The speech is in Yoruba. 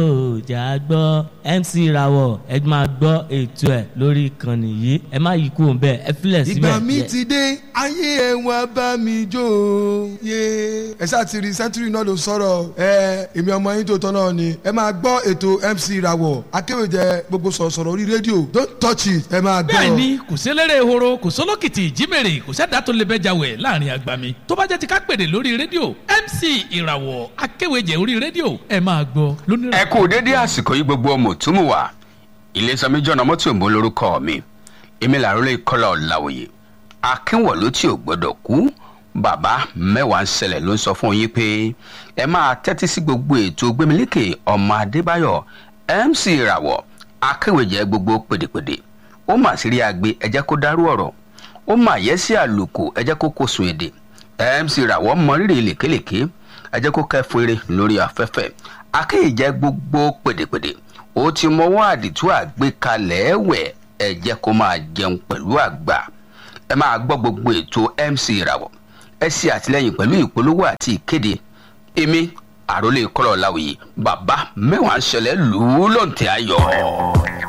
jà gbọ́ MC Rawọ ẹ máa gbọ́ ètò ẹ̀ lórí ìkànnì yìí ẹ má yí kúrò bẹ́ẹ̀ ẹ filẹ̀ síbẹ̀. ìgbà mi ti dé ayé ẹ wá bá mi jó o. yé ẹ ṣáà ti rí sẹ́ńtúrì náà ló sọ̀rọ̀ ẹ èmi ọmọ yín tó tọ́ náà ni ẹ máa gbọ́ ètò MC Rawọ akéwèjẹ gbogbo sọ̀rọ̀sọ̀rọ̀ orí rédíò don't touch it ẹ máa gbọ́. bẹ́ẹ̀ ni kò sélérè ehoro kò sólókìtì ìjímèrè kò sẹ́dá tó lè bẹ́jà wẹ̀ láàrin àgbàmì tó bá jẹ́ ti ká pèdè lórí rédíò MC ìràwọ̀ akéwèjẹ orí rédíò ẹ máa gbọ́ lónìí. ẹ kú dédé àsìkò yìí gbogbo ọmọ òtúmù wa ilésanmi jọ̀nà mọ́tò òǹbó lórúkọ mi èmi làrólé kọ́lá ọ̀làwòye akínwọ̀lú tí ò gbọ́dọ̀ kú bàbá mẹ́wàá ń ṣẹlẹ̀ ló ń sọ fún yín pé ẹ máa tẹ́tí sí gbogbo ètò gbémilékè ọmọ adébáyọ̀ MC ìràwọ̀ akéwèjẹ gbogbo pèdèpèdè ó mà sí rí agbe ẹ jẹ́ kó dárú ọ̀rọ̀ ó mà yẹ sí àlùkò ẹ jẹ́ kó kó sun èdè MC ìràwọ̀ mọ rírì lèkélèké ẹ jẹ́ kó kẹ́fún eré lórí afẹ́fẹ́ akéèjẹ gbogbo pèdèpèdè ó ti mọwọ́ àdìtú àgbékalẹ̀ ẹ̀wẹ̀ ẹ jẹ́ kó máa jẹun pẹ̀lú àgbà ẹ máa gbọ́ gbogbo ètò MC ìràwọ̀ ẹ ṣe àtìlẹ́yìn pẹ̀lú ìpolówó àti ìkéde èmi àròlé kọ́lọ̀ láwùyí bàbá mẹ́wàá ń ṣẹlẹ̀ lù ú lọ́ǹtẹ̀ ayọ̀.